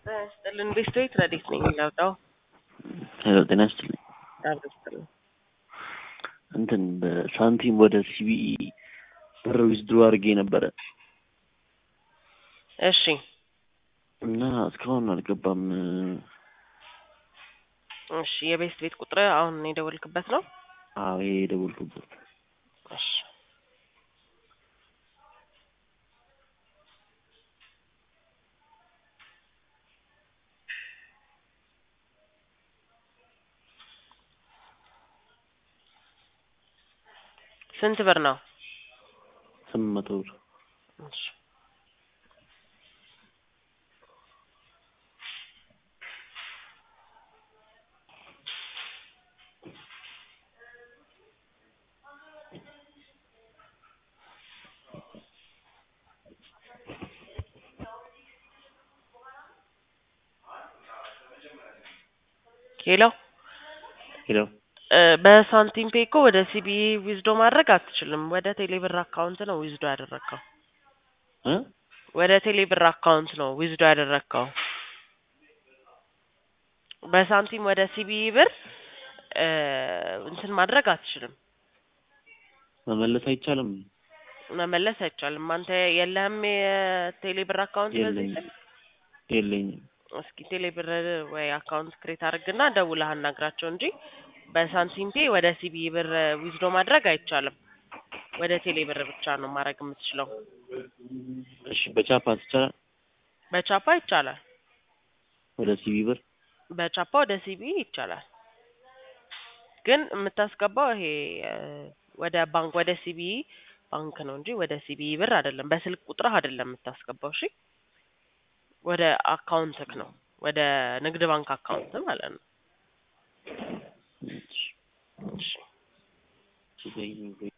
ጤና ይስጥልን ቤስቶይት ረዴት ነኝ ላውጣው ሄሎ ጤና ይስጥልኝ። አብረስጥልን እንትን በሳንቲም ወደ ሲቢኢ ብር ዊዝድሮ አድርጌ ነበረ እሺ እና እስካሁን አልገባም። እሺ የቤስት ቤት ቁጥር አሁን የደወልክበት ነው አዎ ይሄ የደወልኩበት እሺ ስንት ብር ነው? ስምንት መቶ ብር እሺ ሄሎ ሄሎ እ በሳንቲም ፔ እኮ ወደ ሲቢኢ ዊዝዶ ማድረግ አትችልም። ወደ ቴሌብር አካውንት ነው ዊዝዶ ያደረግከው። እ ወደ ቴሌብር አካውንት ነው ዊዝዶ ያደረግከው። በሳንቲም ወደ ሲቢኢ ብር እ እንትን ማድረግ አትችልም። መመለስ አይቻልም። መመለስ አይቻልም። አንተ የለህም የቴሌብር አካውንት በዚህ የለኝም የለኝም። እስኪ ቴሌብር ወይ አካውንት ክሬት አድርግና ደውለህ አናግራቸው እንጂ በሳንቲም ፔ ወደ ሲቢኢ ብር ዊዝዶ ማድረግ አይቻልም። ወደ ቴሌ ብር ብቻ ነው ማድረግ የምትችለው። እሺ በቻፓ ይቻላል? በቻፓ ይቻላል። ወደ ሲቢ ብር በቻፓ ወደ ሲቢኢ ይቻላል። ግን የምታስገባው ይሄ እ ወደ ባንክ ወደ ሲቢኢ ባንክ ነው እንጂ ወደ ሲቢኢ ብር አይደለም። በስልክ ቁጥርህ አይደለም የምታስገባው። እሺ ወደ አካውንትክ ነው ወደ ንግድ ባንክ አካውንት ማለት ነው። እሺ እሺ እሺ